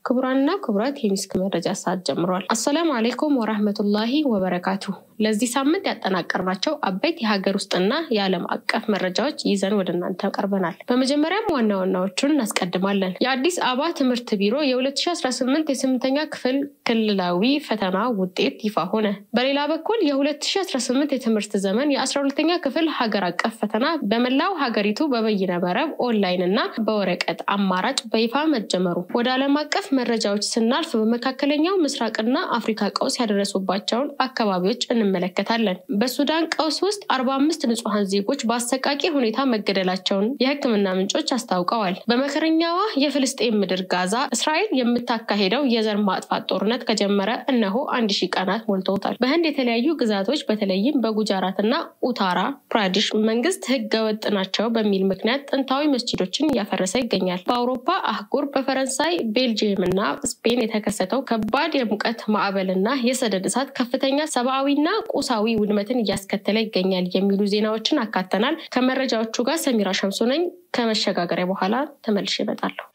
ክቡራንና ክቡራት የሚስክ መረጃ ሰዓት ጀምሯል። አሰላሙ አሌይኩም ወራህመቱላሂ ወበረካቱ። ለዚህ ሳምንት ያጠናቀርናቸው አበይት የሀገር ውስጥና የዓለም አቀፍ መረጃዎች ይዘን ወደ እናንተ ቀርበናል። በመጀመሪያም ዋና ዋናዎቹን እናስቀድማለን። የአዲስ አበባ ትምህርት ቢሮ የ2018 የስምንተኛ ክፍል ክልላዊ ፈተና ውጤት ይፋ ሆነ። በሌላ በኩል የ2018 የትምህርት ዘመን የ12ኛ ክፍል ሀገር አቀፍ ፈተና በመላው ሀገሪቱ በበይነ መረብ ኦንላይን እና በወረቀት አማራጭ በይፋ መጀመሩ። ወደ ዓለም አቀፍ መረጃዎች ስናልፍ በመካከለኛው ምስራቅና አፍሪካ ቀውስ ያደረሱባቸውን አካባቢዎች እንመለከታለን። በሱዳን ቀውስ ውስጥ አርባ አምስት ንጹሐን ዜጎች በአሰቃቂ ሁኔታ መገደላቸውን የሕክምና ምንጮች አስታውቀዋል። በመከረኛዋ የፍልስጤን ምድር ጋዛ እስራኤል የምታካሄደው የዘር ማጥፋት ጦርነት ከጀመረ እነሆ አንድ ሺህ ቀናት ሞልተውታል። በህንድ የተለያዩ ግዛቶች በተለይም በጉጃራት እና ኡታራ ፕራዲሽ መንግስት ህገ ወጥ ናቸው በሚል ምክንያት ጥንታዊ መስጂዶችን እያፈረሰ ይገኛል። በአውሮፓ አህጉር በፈረንሳይ ቤልጅየም እና ስፔን የተከሰተው ከባድ የሙቀት ማዕበል እና የሰደድ እሳት ከፍተኛ ሰብአዊና ቁሳዊ ውድመትን እያስከተለ ይገኛል የሚሉ ዜናዎችን አካተናል። ከመረጃዎቹ ጋር ሰሚራ ሸምሶ ነኝ። ከመሸጋገሪያ በኋላ ተመልሼ እመጣለሁ።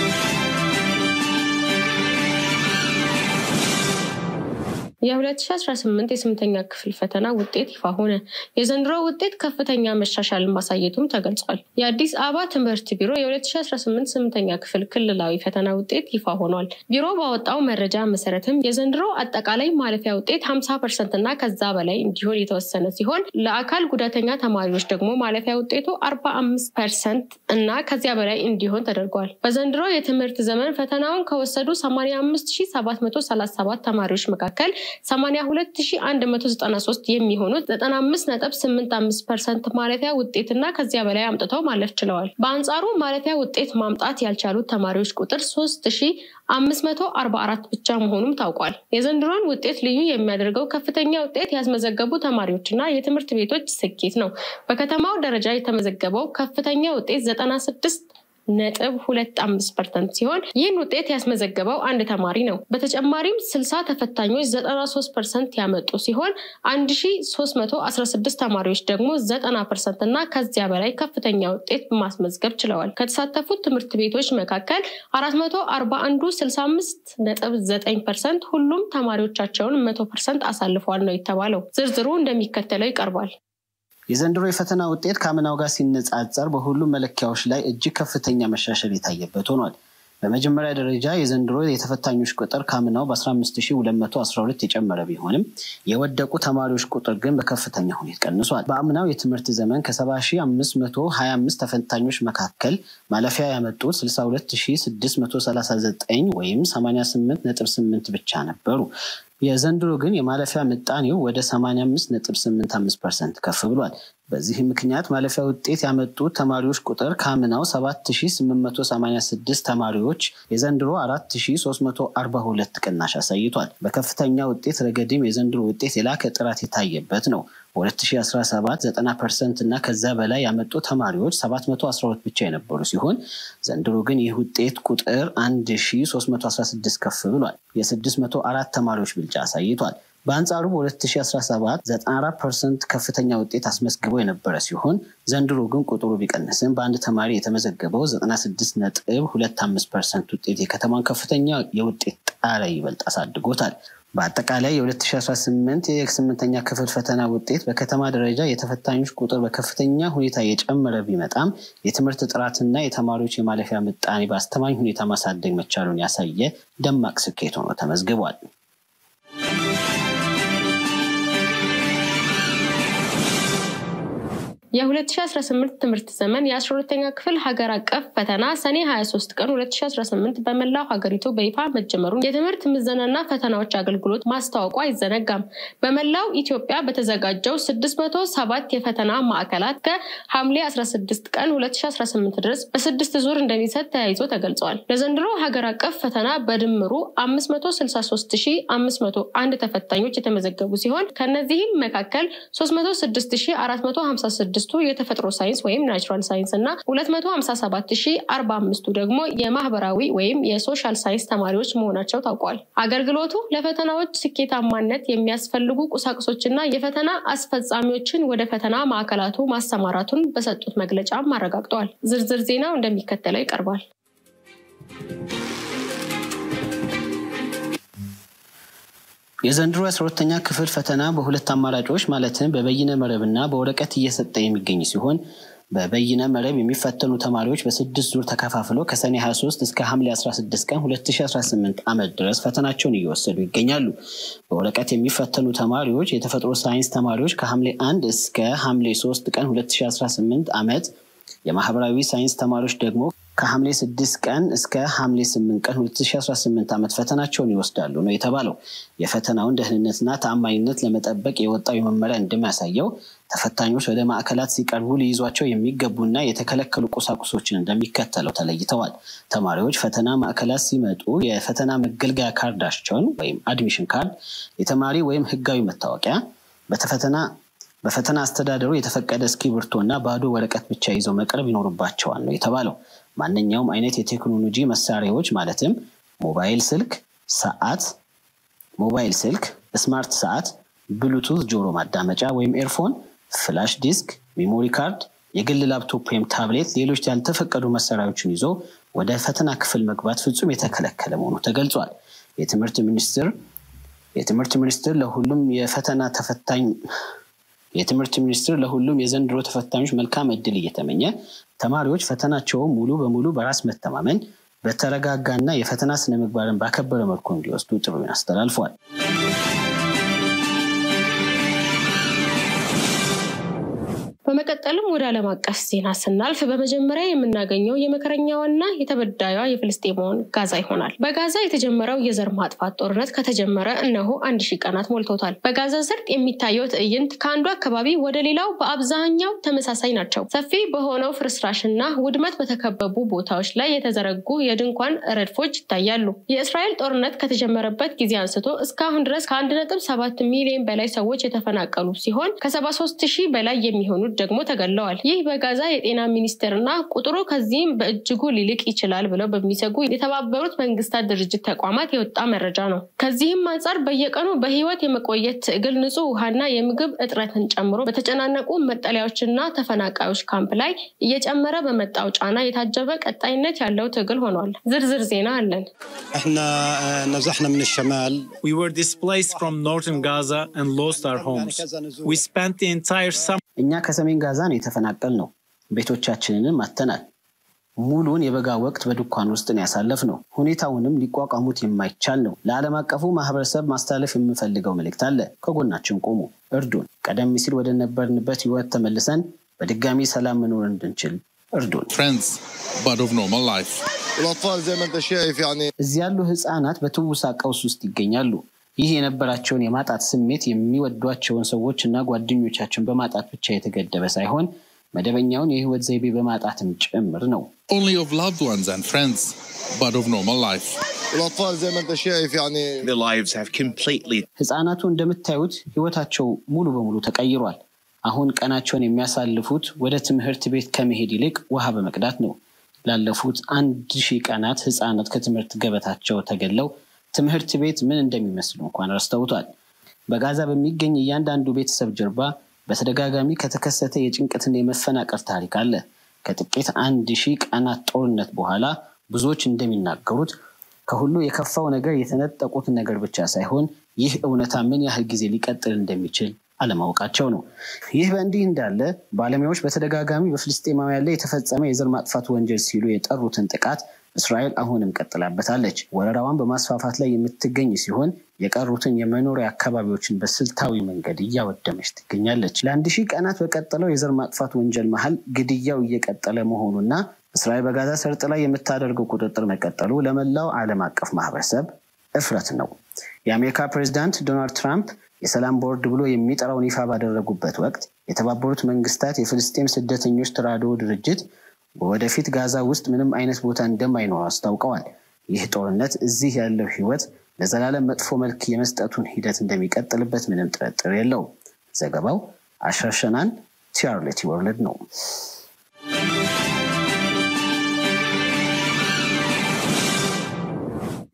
የ2018 የስምንተኛ ክፍል ፈተና ውጤት ይፋ ሆነ። የዘንድሮ ውጤት ከፍተኛ መሻሻልን ማሳየቱም ተገልጿል። የአዲስ አበባ ትምህርት ቢሮ የ2018 ስምንተኛ ክፍል ክልላዊ ፈተና ውጤት ይፋ ሆኗል። ቢሮ ባወጣው መረጃ መሰረትም የዘንድሮ አጠቃላይ ማለፊያ ውጤት 50 ፐርሰንት እና ከዛ በላይ እንዲሆን የተወሰነ ሲሆን ለአካል ጉዳተኛ ተማሪዎች ደግሞ ማለፊያ ውጤቱ 45 ፐርሰንት እና ከዚያ በላይ እንዲሆን ተደርጓል። በዘንድሮ የትምህርት ዘመን ፈተናውን ከወሰዱ 85737 ተማሪዎች መካከል 82193 የሚሆኑት 95.85 ፐርሰንት ማለፊያ ውጤትና ከዚያ በላይ አምጥተው ማለፍ ችለዋል። በአንጻሩ ማለፊያ ውጤት ማምጣት ያልቻሉት ተማሪዎች ቁጥር 3544 ብቻ መሆኑም ታውቋል። የዘንድሮን ውጤት ልዩ የሚያደርገው ከፍተኛ ውጤት ያስመዘገቡ ተማሪዎችና የትምህርት ቤቶች ስኬት ነው። በከተማው ደረጃ የተመዘገበው ከፍተኛ ውጤት 96 ነጥብ ሁለት አምስት ፐርሰንት ሲሆን ይህን ውጤት ያስመዘገበው አንድ ተማሪ ነው። በተጨማሪም ስልሳ ተፈታኞች ዘጠና ሶስት ፐርሰንት ያመጡ ሲሆን አንድ ሺ ሶስት መቶ አስራ ስድስት ተማሪዎች ደግሞ ዘጠና ፐርሰንት እና ከዚያ በላይ ከፍተኛ ውጤት ማስመዝገብ ችለዋል። ከተሳተፉት ትምህርት ቤቶች መካከል አራት መቶ አርባ አንዱ ስልሳ አምስት ነጥብ ዘጠኝ ፐርሰንት ሁሉም ተማሪዎቻቸውን መቶ ፐርሰንት አሳልፈዋል ነው የተባለው። ዝርዝሩ እንደሚከተለው ይቀርባል። የዘንድሮ የፈተና ውጤት ከአምናው ጋር ሲነጻጸር በሁሉም መለኪያዎች ላይ እጅግ ከፍተኛ መሻሻል የታየበት ሆኗል። በመጀመሪያ ደረጃ የዘንድሮ የተፈታኞች ቁጥር ከአምናው በ15212 የጨመረ ቢሆንም የወደቁ ተማሪዎች ቁጥር ግን በከፍተኛ ሁኔታ ቀንሷል። በአምናው የትምህርት ዘመን ከ70525 ተፈታኞች መካከል ማለፊያ ያመጡት 62639 ወይም 88.8 ብቻ ነበሩ። የዘንድሮ ግን የማለፊያ ምጣኔው ወደ 85.85 ፐርሰንት ከፍ ብሏል። በዚህ ምክንያት ማለፊያ ውጤት ያመጡት ተማሪዎች ቁጥር ከአምናው 7886 ተማሪዎች የዘንድሮ 4342 ቅናሽ አሳይቷል። በከፍተኛ ውጤት ረገድም የዘንድሮ ውጤት የላቀ ጥራት የታየበት ነው። በ2017 90 ፐርሰንት እና ከዛ በላይ ያመጡ ተማሪዎች 712 ብቻ የነበሩ ሲሆን ዘንድሮ ግን ይህ ውጤት ቁጥር 1316 ከፍ ብሏል። የ604 ተማሪዎች ብልጫ አሳይቷል። በአንጻሩ በ2017 94 ፐርሰንት ከፍተኛ ውጤት አስመዝግበው የነበረ ሲሆን ዘንድሮ ግን ቁጥሩ ቢቀንስም በአንድ ተማሪ የተመዘገበው 96 ነጥብ 25 ፐርሰንት ውጤት የከተማን ከፍተኛ የውጤት ጣሪያ ይበልጥ አሳድጎታል። በአጠቃላይ የ2018 የስምንተኛ ክፍል ፈተና ውጤት በከተማ ደረጃ የተፈታኞች ቁጥር በከፍተኛ ሁኔታ የጨመረ ቢመጣም የትምህርት ጥራትና የተማሪዎች የማለፊያ ምጣኔ በአስተማኝ ሁኔታ ማሳደግ መቻሉን ያሳየ ደማቅ ስኬት ሆኖ ተመዝግቧል። የ2018 ትምህርት ዘመን የ12ኛ ክፍል ሀገር አቀፍ ፈተና ሰኔ 23 ቀን 2018 በመላው ሀገሪቱ በይፋ መጀመሩን የትምህርት ምዘናና ፈተናዎች አገልግሎት ማስታወቁ አይዘነጋም። በመላው ኢትዮጵያ በተዘጋጀው 607 የፈተና ማዕከላት ከሐምሌ 16 ቀን 2018 ድረስ በስድስት ዙር እንደሚሰጥ ተያይዞ ተገልጿል። ለዘንድሮ ሀገር አቀፍ ፈተና በድምሩ 563501 ተፈታኞች የተመዘገቡ ሲሆን ከነዚህም መካከል 306456 ስድስቱ የተፈጥሮ ሳይንስ ወይም ናቹራል ሳይንስ እና 257045ቱ ደግሞ የማህበራዊ ወይም የሶሻል ሳይንስ ተማሪዎች መሆናቸው ታውቋል። አገልግሎቱ ለፈተናዎች ስኬታማነት የሚያስፈልጉ ቁሳቁሶችና የፈተና አስፈጻሚዎችን ወደ ፈተና ማዕከላቱ ማሰማራቱን በሰጡት መግለጫም አረጋግጠዋል። ዝርዝር ዜናው እንደሚከተለው ይቀርባል። የዘንድሮ የአስራ ሁለተኛ ክፍል ፈተና በሁለት አማራጮች ማለትም በበይነ መረብና በወረቀት እየሰጠ የሚገኝ ሲሆን በበይነ መረብ የሚፈተኑ ተማሪዎች በስድስት ዙር ተከፋፍለው ከሰኔ 23 እስከ ሐምሌ 16 ቀን 2018 ዓመት ድረስ ፈተናቸውን እየወሰዱ ይገኛሉ። በወረቀት የሚፈተኑ ተማሪዎች የተፈጥሮ ሳይንስ ተማሪዎች ከሐምሌ 1 እስከ ሐምሌ 3 ቀን 2018 ዓመት የማህበራዊ ሳይንስ ተማሪዎች ደግሞ ከሐምሌ 6 ቀን እስከ ሐምሌ 8 ቀን 2018 ዓመት ፈተናቸውን ይወስዳሉ ነው የተባለው። የፈተናውን ደህንነትና ተአማኝነት ለመጠበቅ የወጣው መመሪያ እንደሚያሳየው ተፈታኞች ወደ ማዕከላት ሲቀርቡ ሊይዟቸው የሚገቡና የተከለከሉ ቁሳቁሶችን እንደሚከተለው ተለይተዋል። ተማሪዎች ፈተና ማዕከላት ሲመጡ የፈተና መገልገያ ካርዳቸውን ወይም አድሚሽን ካርድ፣ የተማሪ ወይም ህጋዊ መታወቂያ፣ በተፈተና በፈተና አስተዳደሩ የተፈቀደ እስክሪብቶ እና ባዶ ወረቀት ብቻ ይዘው መቅረብ ይኖርባቸዋል ነው የተባለው። ማንኛውም አይነት የቴክኖሎጂ መሳሪያዎች ማለትም ሞባይል ስልክ፣ ሰዓት፣ ሞባይል ስልክ፣ ስማርት ሰዓት፣ ብሉቱዝ ጆሮ ማዳመጫ ወይም ኤርፎን፣ ፍላሽ ዲስክ፣ ሜሞሪ ካርድ፣ የግል ላፕቶፕ ወይም ታብሌት፣ ሌሎች ያልተፈቀዱ መሳሪያዎችን ይዞ ወደ ፈተና ክፍል መግባት ፍጹም የተከለከለ መሆኑ ተገልጿል። የትምህርት ሚኒስትር የትምህርት ሚኒስትር ለሁሉም የፈተና ተፈታኝ የትምህርት ሚኒስትር ለሁሉም የዘንድሮ ተፈታኞች መልካም እድል እየተመኘ ተማሪዎች ፈተናቸውን ሙሉ በሙሉ በራስ መተማመን በተረጋጋና የፈተና ስነ ምግባርን ባከበረ መልኩ እንዲወስዱ ጥሪውን አስተላልፏል። በመቀጠልም ወደ ዓለም አቀፍ ዜና ስናልፍ በመጀመሪያ የምናገኘው የመከረኛዋና የተበዳዩዋ የፍልስጤማውን ጋዛ ይሆናል። በጋዛ የተጀመረው የዘር ማጥፋት ጦርነት ከተጀመረ እነሆ አንድ ሺህ ቀናት ሞልቶታል። በጋዛ ሰርጥ የሚታየው ትዕይንት ከአንዱ አካባቢ ወደ ሌላው በአብዛኛው ተመሳሳይ ናቸው። ሰፊ በሆነው ፍርስራሽና ውድመት በተከበቡ ቦታዎች ላይ የተዘረጉ የድንኳን ረድፎች ይታያሉ። የእስራኤል ጦርነት ከተጀመረበት ጊዜ አንስቶ እስካሁን ድረስ ከአንድ ነጥብ ሰባት ሚሊዮን በላይ ሰዎች የተፈናቀሉ ሲሆን ከሰባ ሶስት ሺህ በላይ የሚሆኑት ደግሞ ተገለዋል። ይህ በጋዛ የጤና ሚኒስቴርና ቁጥሩ ከዚህም በእጅጉ ሊልቅ ይችላል ብለው በሚሰጉ የተባበሩት መንግስታት ድርጅት ተቋማት የወጣ መረጃ ነው። ከዚህም አንጻር በየቀኑ በህይወት የመቆየት ትግል ንጹህ ውሃና የምግብ እጥረትን ጨምሮ በተጨናነቁ መጠለያዎችና ተፈናቃዮች ካምፕ ላይ እየጨመረ በመጣው ጫና የታጀበ ቀጣይነት ያለው ትግል ሆኗል። ዝርዝር ዜና አለን። احنا نزحنا من الشمال We were displaced from northern Gaza and lost our homes. We spent the entire summer እኛ ከሰሜን ጋዛ ነው የተፈናቀል ነው። ቤቶቻችንንም አተናል። ሙሉን የበጋ ወቅት በድንኳን ውስጥ ነው ያሳለፍ ነው። ሁኔታውንም ሊቋቋሙት የማይቻል ነው። ለዓለም አቀፉ ማህበረሰብ ማስተላለፍ የምንፈልገው መልእክት አለ። ከጎናችን ቆሙ፣ እርዱን። ቀደም ሲል ወደ ነበርንበት ህይወት ተመልሰን በድጋሚ ሰላም መኖር እንድንችል እርዱን። friends, but of normal life. والاطفال زي ما انت شايف يعني እዚህ ያሉ ህፃናት በትውሳ ቀውስ ውስጥ ይገኛሉ። ይህ የነበራቸውን የማጣት ስሜት የሚወዷቸውን ሰዎች እና ጓደኞቻቸውን በማጣት ብቻ የተገደበ ሳይሆን መደበኛውን የህይወት ዘይቤ በማጣትም ጭምር ነው። Only of loved ones and friends, but of normal life. والاطفال زي ما انت شايف يعني Their lives have completely ህፃናቱ እንደምታዩት ህይወታቸው ሙሉ በሙሉ ተቀይሯል። አሁን ቀናቸውን የሚያሳልፉት ወደ ትምህርት ቤት ከመሄድ ይልቅ ውሃ በመቅዳት ነው። ላለፉት አንድ ሺህ ቀናት ህፃናት ከትምህርት ገበታቸው ተገለው ትምህርት ቤት ምን እንደሚመስሉ እንኳን ረስተውቷል። በጋዛ በሚገኝ እያንዳንዱ ቤተሰብ ጀርባ በተደጋጋሚ ከተከሰተ የጭንቀትና የመፈናቀል ታሪክ አለ። ከጥቂት አንድ ሺህ ቀናት ጦርነት በኋላ ብዙዎች እንደሚናገሩት ከሁሉ የከፋው ነገር የተነጠቁትን ነገር ብቻ ሳይሆን ይህ እውነታ ምን ያህል ጊዜ ሊቀጥል እንደሚችል አለማወቃቸው ነው። ይህ በእንዲህ እንዳለ ባለሙያዎች በተደጋጋሚ በፍልስጤማውያን ላይ የተፈጸመ የዘር ማጥፋት ወንጀል ሲሉ የጠሩትን ጥቃት እስራኤል አሁንም ቀጥላበታለች። ወረራዋን በማስፋፋት ላይ የምትገኝ ሲሆን የቀሩትን የመኖሪያ አካባቢዎችን በስልታዊ መንገድ እያወደመች ትገኛለች። ለአንድ ሺህ ቀናት በቀጠለው የዘር ማጥፋት ወንጀል መሀል ግድያው እየቀጠለ መሆኑና እስራኤል በጋዛ ሰርጥ ላይ የምታደርገው ቁጥጥር መቀጠሉ ለመላው ዓለም አቀፍ ማህበረሰብ እፍረት ነው። የአሜሪካ ፕሬዚዳንት ዶናልድ ትራምፕ የሰላም ቦርድ ብሎ የሚጠራውን ይፋ ባደረጉበት ወቅት የተባበሩት መንግስታት የፍልስጤም ስደተኞች ተራድኦ ድርጅት ወደፊት ጋዛ ውስጥ ምንም አይነት ቦታ እንደማይኖር አስታውቀዋል። ይህ ጦርነት እዚህ ያለው ህይወት ለዘላለም መጥፎ መልክ የመስጠቱን ሂደት እንደሚቀጥልበት ምንም ጥርጥር የለውም። ዘገባው አሻሸናን ቲያርሌቲ ወርልድ ነው።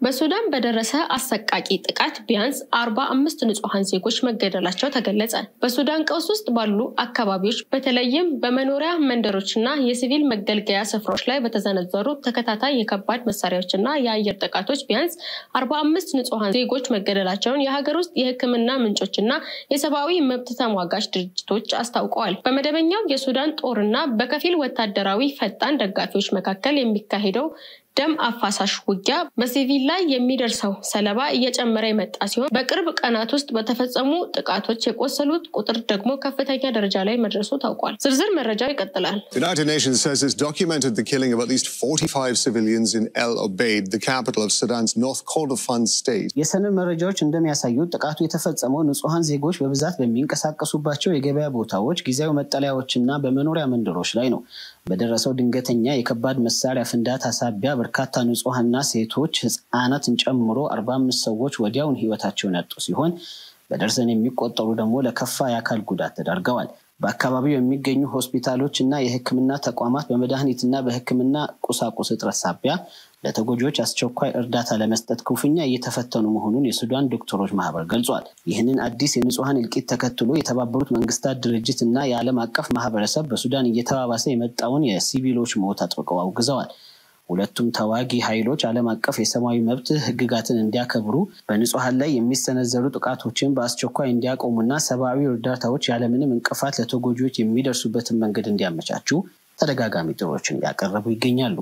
በሱዳን በደረሰ አሰቃቂ ጥቃት ቢያንስ አርባ አምስት ንጹሐን ዜጎች መገደላቸው ተገለጸ። በሱዳን ቀውስ ውስጥ ባሉ አካባቢዎች በተለይም በመኖሪያ መንደሮችና የሲቪል መገልገያ ስፍራዎች ላይ በተዘነዘሩ ተከታታይ የከባድ መሳሪያዎችና የአየር ጥቃቶች ቢያንስ አርባ አምስት ንጹሐን ዜጎች መገደላቸውን የሀገር ውስጥ የሕክምና ምንጮችና የሰብአዊ መብት ተሟጋች ድርጅቶች አስታውቀዋል። በመደበኛው የሱዳን ጦርና በከፊል ወታደራዊ ፈጣን ደጋፊዎች መካከል የሚካሄደው ደም አፋሳሽ ውጊያ በሲቪል ላይ የሚደርሰው ሰለባ እየጨመረ የመጣ ሲሆን በቅርብ ቀናት ውስጥ በተፈጸሙ ጥቃቶች የቆሰሉት ቁጥር ደግሞ ከፍተኛ ደረጃ ላይ መድረሱ ታውቋል። ዝርዝር መረጃው ይቀጥላል። The United Nations says it's documented the killing of at least 45 civilians in El Obeid, the capital of Sudan's North Kordofan state. የሰነድ መረጃዎች እንደሚያሳዩት ጥቃቱ የተፈጸመው ንጹሐን ዜጎች በብዛት በሚንቀሳቀሱባቸው የገበያ ቦታዎች፣ ጊዜያዊ መጠለያዎችና በመኖሪያ መንደሮች ላይ ነው። በደረሰው ድንገተኛ የከባድ መሳሪያ ፍንዳታ ሳቢያ በርካታ ንጹሐንና ሴቶች ህፃናትን ጨምሮ አርባ አምስት ሰዎች ወዲያውን ህይወታቸውን ያጡ ሲሆን በደርዘን የሚቆጠሩ ደግሞ ለከፋ የአካል ጉዳት ተዳርገዋል። በአካባቢው የሚገኙ ሆስፒታሎች እና የህክምና ተቋማት በመድኃኒትና በህክምና ቁሳቁስ እጥረት ሳቢያ ለተጎጂዎች አስቸኳይ እርዳታ ለመስጠት ክፉኛ እየተፈተኑ መሆኑን የሱዳን ዶክተሮች ማህበር ገልጿል። ይህንን አዲስ የንጹሐን እልቂት ተከትሎ የተባበሩት መንግስታት ድርጅት እና የዓለም አቀፍ ማህበረሰብ በሱዳን እየተባባሰ የመጣውን የሲቪሎች ሞት አጥብቀው አውግዘዋል። ሁለቱም ተዋጊ ኃይሎች ዓለም አቀፍ የሰብአዊ መብት ህግጋትን እንዲያከብሩ፣ በንጹሐን ላይ የሚሰነዘሩ ጥቃቶችን በአስቸኳይ እንዲያቆሙና ሰብአዊ እርዳታዎች ያለምንም እንቅፋት ለተጎጂዎች የሚደርሱበትን መንገድ እንዲያመቻቹ ተደጋጋሚ ጥሮችን እያቀረቡ ይገኛሉ።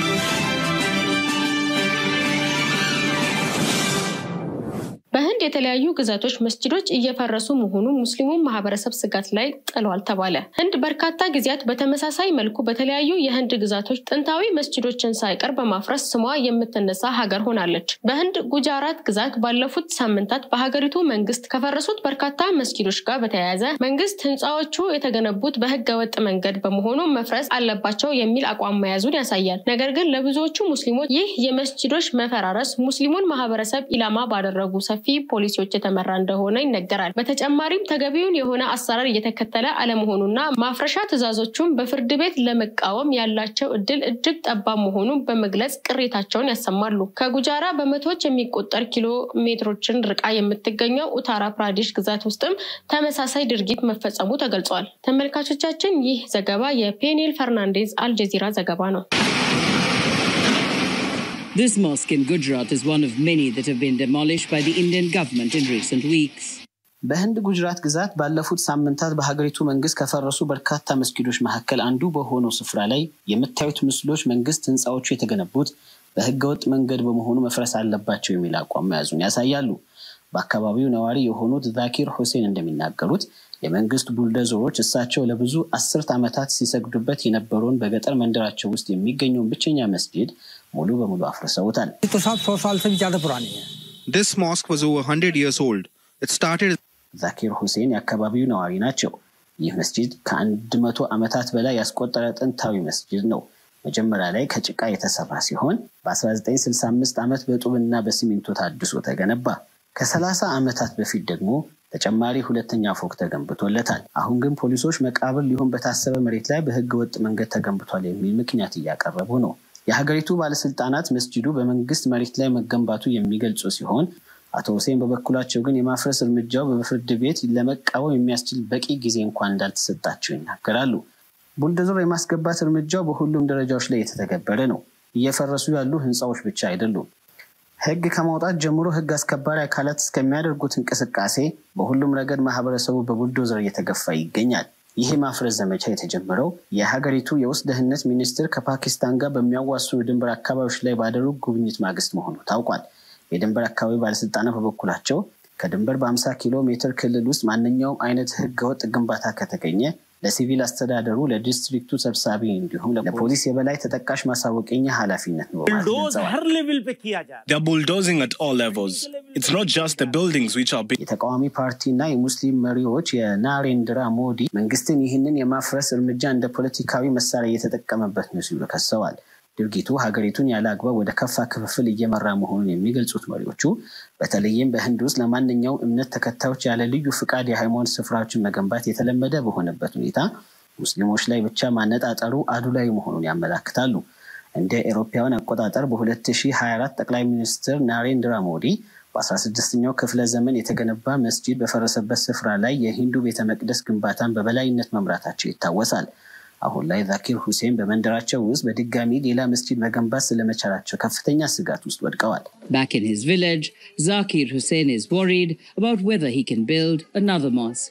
በህንድ የተለያዩ ግዛቶች መስጅዶች እየፈረሱ መሆኑ ሙስሊሙን ማህበረሰብ ስጋት ላይ ጥሏል ተባለ። ህንድ በርካታ ጊዜያት በተመሳሳይ መልኩ በተለያዩ የህንድ ግዛቶች ጥንታዊ መስጅዶችን ሳይቀር በማፍረስ ስሟ የምትነሳ ሀገር ሆናለች። በህንድ ጉጃራት ግዛት ባለፉት ሳምንታት በሀገሪቱ መንግስት ከፈረሱት በርካታ መስጅዶች ጋር በተያያዘ መንግስት ህንፃዎቹ የተገነቡት በህገ ወጥ መንገድ በመሆኑ መፍረስ አለባቸው የሚል አቋም መያዙን ያሳያል። ነገር ግን ለብዙዎቹ ሙስሊሞች ይህ የመስጅዶች መፈራረስ ሙስሊሙን ማህበረሰብ ኢላማ ባደረጉ ሰፊ ፖሊሲዎች የተመራ እንደሆነ ይነገራል። በተጨማሪም ተገቢውን የሆነ አሰራር እየተከተለ አለመሆኑና ማፍረሻ ትዕዛዞቹን በፍርድ ቤት ለመቃወም ያላቸው እድል እጅግ ጠባብ መሆኑን በመግለጽ ቅሬታቸውን ያሰማሉ። ከጉጃራ በመቶዎች የሚቆጠር ኪሎ ሜትሮችን ርቃ የምትገኘው ኡታራ ፕራዴሽ ግዛት ውስጥም ተመሳሳይ ድርጊት መፈጸሙ ተገልጿል። ተመልካቾቻችን ይህ ዘገባ የፔኔል ፈርናንዴዝ አልጀዚራ ዘገባ ነው። This mosque in Gujarat is one of many that have been demolished by the Indian government in recent weeks. በህንድ ጉጅራት ግዛት ባለፉት ሳምንታት በሀገሪቱ መንግስት ከፈረሱ በርካታ መስጊዶች መካከል አንዱ በሆነው ስፍራ ላይ የምታዩት ምስሎች መንግስት ህንፃዎቹ የተገነቡት በህገወጥ መንገድ በመሆኑ መፍረስ አለባቸው የሚል አቋም መያዙን ያሳያሉ። በአካባቢው ነዋሪ የሆኑት ዛኪር ሁሴን እንደሚናገሩት የመንግስት ቡልደዞሮች እሳቸው ለብዙ አስርት ዓመታት ሲሰግዱበት የነበረውን በገጠር መንደራቸው ውስጥ የሚገኘውን ብቸኛ መስጂድ ሙሉ በሙሉ አፍርሰውታል። This mosque was over 100 years old. It started ዛኪር ሁሴን የአካባቢው ነዋሪ ናቸው። ይህ መስጂድ ከአንድ መቶ ዓመታት በላይ ያስቆጠረ ጥንታዊ መስጂድ ነው። መጀመሪያ ላይ ከጭቃ የተሰራ ሲሆን በ1965 ዓመት በጡብና በሲሚንቶ ታድሶ ተገነባ። ከ30 ዓመታት በፊት ደግሞ ተጨማሪ ሁለተኛ ፎቅ ተገንብቶለታል። አሁን ግን ፖሊሶች መቃብር ሊሆን በታሰበ መሬት ላይ በህገ ወጥ መንገድ ተገንብቷል የሚል ምክንያት እያቀረቡ ነው። የሀገሪቱ ባለስልጣናት መስጂዱ በመንግስት መሬት ላይ መገንባቱ የሚገልጹ ሲሆን አቶ ሁሴን በበኩላቸው ግን የማፍረስ እርምጃው በፍርድ ቤት ለመቃወም የሚያስችል በቂ ጊዜ እንኳን እንዳልተሰጣቸው ይናገራሉ። ቡልደዞር የማስገባት እርምጃው በሁሉም ደረጃዎች ላይ የተተገበረ ነው። እየፈረሱ ያሉ ህንፃዎች ብቻ አይደሉም። ህግ ከማውጣት ጀምሮ ህግ አስከባሪ አካላት እስከሚያደርጉት እንቅስቃሴ በሁሉም ረገድ ማህበረሰቡ በቡልዶዘር እየተገፋ ይገኛል። ይህ ማፍረስ ዘመቻ የተጀመረው የሀገሪቱ የውስጥ ደህንነት ሚኒስትር ከፓኪስታን ጋር በሚያዋስኑ ድንበር አካባቢዎች ላይ ባደረጉ ጉብኝት ማግስት መሆኑ ታውቋል። የድንበር አካባቢ ባለስልጣናት በበኩላቸው ከድንበር በ50 ኪሎ ሜትር ክልል ውስጥ ማንኛውም አይነት ህገወጥ ግንባታ ከተገኘ ለሲቪል አስተዳደሩ፣ ለዲስትሪክቱ ሰብሳቢ እንዲሁም ለፖሊስ የበላይ ተጠቃሽ ማሳወቀኛ ኃላፊነት ነው በማለት ገልጸዋል። They're bulldozing at all levels. It's not just the buildings which are being. የተቃዋሚ ፓርቲና የሙስሊም መሪዎች የናሬንድራ ሞዲ መንግስትን ይህንን የማፍረስ እርምጃ እንደ ፖለቲካዊ መሳሪያ እየተጠቀመበት ነው ሲሉ ከሰዋል። ድርጊቱ ሀገሪቱን ያለ አግባብ ወደ ከፋ ክፍፍል እየመራ መሆኑን የሚገልጹት መሪዎቹ በተለይም በህንድ ውስጥ ለማንኛውም እምነት ተከታዮች ያለ ልዩ ፍቃድ የሃይማኖት ስፍራዎችን መገንባት የተለመደ በሆነበት ሁኔታ ሙስሊሞች ላይ ብቻ ማነጣጠሩ አዱላዊ መሆኑን ያመላክታሉ። እንደ ኤሮፓውያን አቆጣጠር በ2024 ጠቅላይ ሚኒስትር ናሬንድራ ሞዲ በ16ኛው ክፍለ ዘመን የተገነባ መስጂድ በፈረሰበት ስፍራ ላይ የሂንዱ ቤተ መቅደስ ግንባታን በበላይነት መምራታቸው ይታወሳል። አሁን ላይ ዛኪር ሁሴን በመንደራቸው ውስጥ በድጋሚ ሌላ መስጂድ መገንባት ስለመቻላቸው ከፍተኛ ስጋት ውስጥ ወድቀዋል። Back in his village, Zakir Hussein is worried about whether he can build another mosque.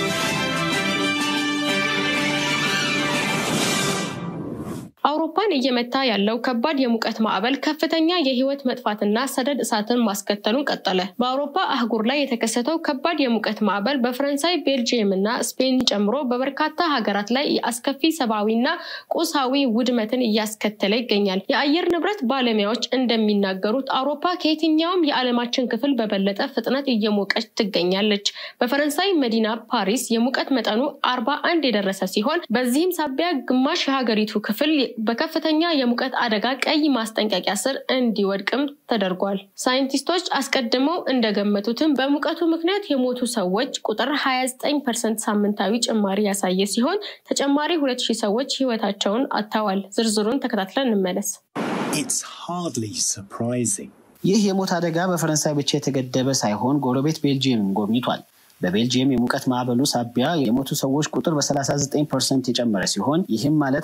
አውሮፓን እየመታ ያለው ከባድ የሙቀት ማዕበል ከፍተኛ የህይወት መጥፋትና ሰደድ እሳትን ማስከተሉን ቀጠለ። በአውሮፓ አህጉር ላይ የተከሰተው ከባድ የሙቀት ማዕበል በፈረንሳይ፣ ቤልጅየም እና ስፔን ጨምሮ በበርካታ ሀገራት ላይ አስከፊ ሰብአዊና ቁሳዊ ውድመትን እያስከተለ ይገኛል። የአየር ንብረት ባለሙያዎች እንደሚናገሩት አውሮፓ ከየትኛውም የዓለማችን ክፍል በበለጠ ፍጥነት እየሞቀች ትገኛለች። በፈረንሳይ መዲና ፓሪስ የሙቀት መጠኑ አርባ አንድ የደረሰ ሲሆን በዚህም ሳቢያ ግማሽ የሀገሪቱ ክፍል በከፍተኛ የሙቀት አደጋ ቀይ ማስጠንቀቂያ ስር እንዲወድቅም ተደርጓል። ሳይንቲስቶች አስቀድመው እንደገመቱትም በሙቀቱ ምክንያት የሞቱ ሰዎች ቁጥር 29 ፐርሰንት ሳምንታዊ ጭማሪ ያሳየ ሲሆን ተጨማሪ 2000 ሰዎች ህይወታቸውን አጥተዋል። ዝርዝሩን ተከታትለን እንመለስ። It's hardly surprising. ይህ የሞት አደጋ በፈረንሳይ ብቻ የተገደበ ሳይሆን ጎረቤት ቤልጅየምን ጎብኝቷል። በቤልጅየም የሙቀት ማዕበሉ ሳቢያ የሞቱ ሰዎች ቁጥር በ39 ፐርሰንት የጨመረ ሲሆን ይህም ማለት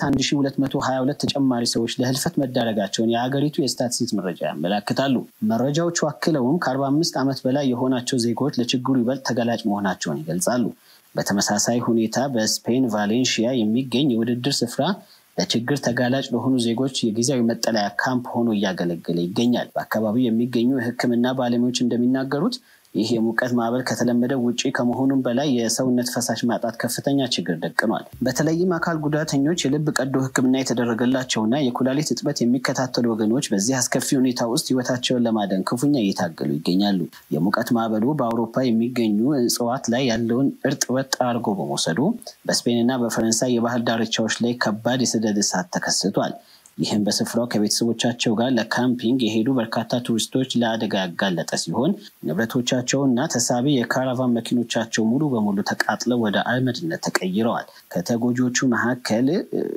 1222 ተጨማሪ ሰዎች ለህልፈት መዳረጋቸውን የሀገሪቱ የስታትስቲክስ መረጃ ያመላክታሉ። መረጃዎቹ አክለውም ከ45 ዓመት በላይ የሆናቸው ዜጎች ለችግሩ ይበልጥ ተጋላጭ መሆናቸውን ይገልጻሉ። በተመሳሳይ ሁኔታ በስፔን ቫሌንሺያ የሚገኝ የውድድር ስፍራ ለችግር ተጋላጭ ለሆኑ ዜጎች የጊዜያዊ መጠለያ ካምፕ ሆኖ እያገለገለ ይገኛል። በአካባቢው የሚገኙ የሕክምና ባለሙያዎች እንደሚናገሩት ይህ የሙቀት ማዕበል ከተለመደው ውጪ ከመሆኑም በላይ የሰውነት ፈሳሽ ማጣት ከፍተኛ ችግር ደቅኗል። በተለይም አካል ጉዳተኞች፣ የልብ ቀዶ ሕክምና የተደረገላቸውና የኩላሊት እጥበት የሚከታተሉ ወገኖች በዚህ አስከፊ ሁኔታ ውስጥ ህይወታቸውን ለማዳን ክፉኛ እየታገሉ ይገኛሉ። የሙቀት ማዕበሉ በአውሮፓ የሚገኙ እጽዋት ላይ ያለውን እርጥበት ጠራርጎ በመውሰዱ በስፔንና በፈረንሳይ የባህር ዳርቻዎች ላይ ከባድ የሰደድ እሳት ተከስቷል። ይህም በስፍራው ከቤተሰቦቻቸው ጋር ለካምፒንግ የሄዱ በርካታ ቱሪስቶች ለአደጋ ያጋለጠ ሲሆን ንብረቶቻቸውና ተሳቢ የካራቫን መኪኖቻቸው ሙሉ በሙሉ ተቃጥለው ወደ አመድነት ተቀይረዋል። ከተጎጂዎቹ መካከል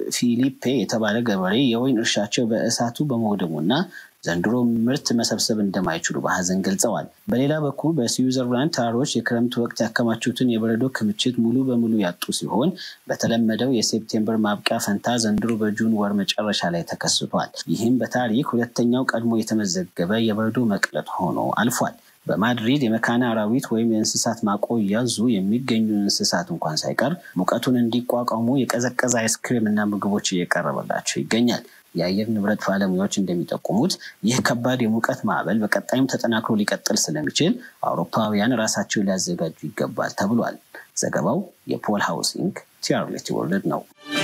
ፊሊፔ የተባለ ገበሬ የወይን እርሻቸው በእሳቱ በመውደሙና ዘንድሮ ምርት መሰብሰብ እንደማይችሉ በሀዘን ገልጸዋል። በሌላ በኩል በስዊዘርላንድ ተራሮች የክረምት ወቅት ያከማቹትን የበረዶ ክምችት ሙሉ በሙሉ ያጡ ሲሆን በተለመደው የሴፕቴምበር ማብቂያ ፈንታ ዘንድሮ በጁን ወር መጨረሻ ላይ ተከስቷል። ይህም በታሪክ ሁለተኛው ቀድሞ የተመዘገበ የበረዶ መቅለጥ ሆኖ አልፏል። በማድሪድ የመካነ አራዊት ወይም የእንስሳት ማቆያ ዙ የሚገኙ እንስሳት እንኳን ሳይቀር ሙቀቱን እንዲቋቋሙ የቀዘቀዘ አይስክሬም እና ምግቦች እየቀረበላቸው ይገኛል። የአየር ንብረት ባለሙያዎች እንደሚጠቁሙት ይህ ከባድ የሙቀት ማዕበል በቀጣይም ተጠናክሮ ሊቀጥል ስለሚችል አውሮፓውያን ራሳቸውን ሊያዘጋጁ ይገባል ተብሏል። ዘገባው የፖል ሃውሲንግ ቲያርሌቲ ወርልድ ነው።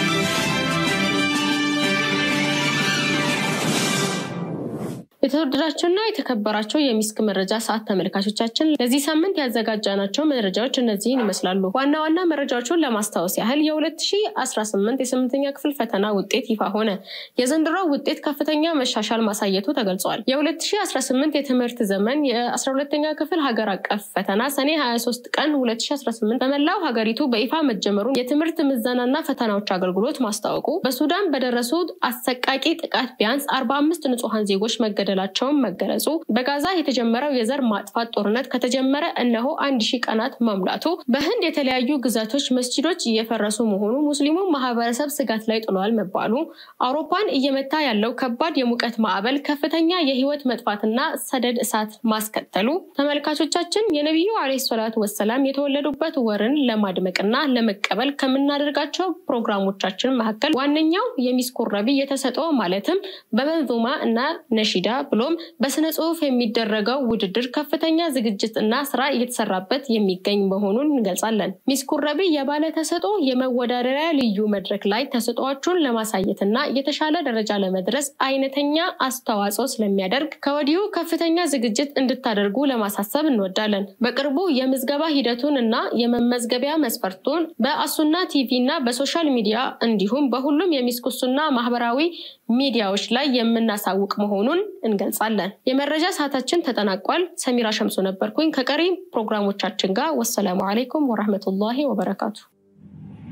የተወደዳቸውና የተከበራቸው የሚስክ መረጃ ሰዓት ተመልካቾቻችን ለዚህ ሳምንት ያዘጋጃናቸው መረጃዎች እነዚህን ይመስላሉ። ዋና ዋና መረጃዎቹን ለማስታወስ ያህል የ2018 የስምንተኛ ክፍል ፈተና ውጤት ይፋ ሆነ። የዘንድሮ ውጤት ከፍተኛ መሻሻል ማሳየቱ ተገልጿል። የ2018 የትምህርት ዘመን የ12ኛ ክፍል ሀገር አቀፍ ፈተና ሰኔ 23 ቀን 2018 በመላው ሀገሪቱ በይፋ መጀመሩን የትምህርት ምዘናና ፈተናዎች አገልግሎት ማስታወቁ፣ በሱዳን በደረሱት አሰቃቂ ጥቃት ቢያንስ 45 ንጹሐን ዜጎች መገደል ላቸውን መገለጹ በጋዛ የተጀመረው የዘር ማጥፋት ጦርነት ከተጀመረ እነሆ አንድ ሺህ ቀናት መሙላቱ በህንድ የተለያዩ ግዛቶች መስጂዶች እየፈረሱ መሆኑ ሙስሊሙ ማህበረሰብ ስጋት ላይ ጥሏል መባሉ አውሮፓን እየመታ ያለው ከባድ የሙቀት ማዕበል ከፍተኛ የህይወት መጥፋትና ሰደድ እሳት ማስከተሉ ተመልካቾቻችን የነቢዩ አለይሂ ሰላቱ ወሰላም የተወለዱበት ወርን ለማድመቅና ለመቀበል ከምናደርጋቸው ፕሮግራሞቻችን መካከል ዋነኛው የሚስኮረቢ የተሰጠው ማለትም በመንዙማ እና ነሺዳ ብሎም በስነ ጽሁፍ የሚደረገው ውድድር ከፍተኛ ዝግጅት እና ስራ እየተሰራበት የሚገኝ መሆኑን እንገልጻለን። ሚስ ኩረቢ የባለ ተሰጦ የመወዳደሪያ ልዩ መድረክ ላይ ተሰጧችሁን ለማሳየትና የተሻለ ደረጃ ለመድረስ አይነተኛ አስተዋጽኦ ስለሚያደርግ ከወዲሁ ከፍተኛ ዝግጅት እንድታደርጉ ለማሳሰብ እንወዳለን። በቅርቡ የምዝገባ ሂደቱን እና የመመዝገቢያ መስፈርቱን በአሱና ቲቪ እና በሶሻል ሚዲያ እንዲሁም በሁሉም የሚስኩሱና ማህበራዊ ሚዲያዎች ላይ የምናሳውቅ መሆኑን እንገልጻለን። የመረጃ ሰዓታችን ተጠናቋል። ሰሚራ ሸምሶ ነበርኩኝ ከቀሪ ፕሮግራሞቻችን ጋር። ወሰላሙ አለይኩም ወረህመቱላሂ ወበረካቱ።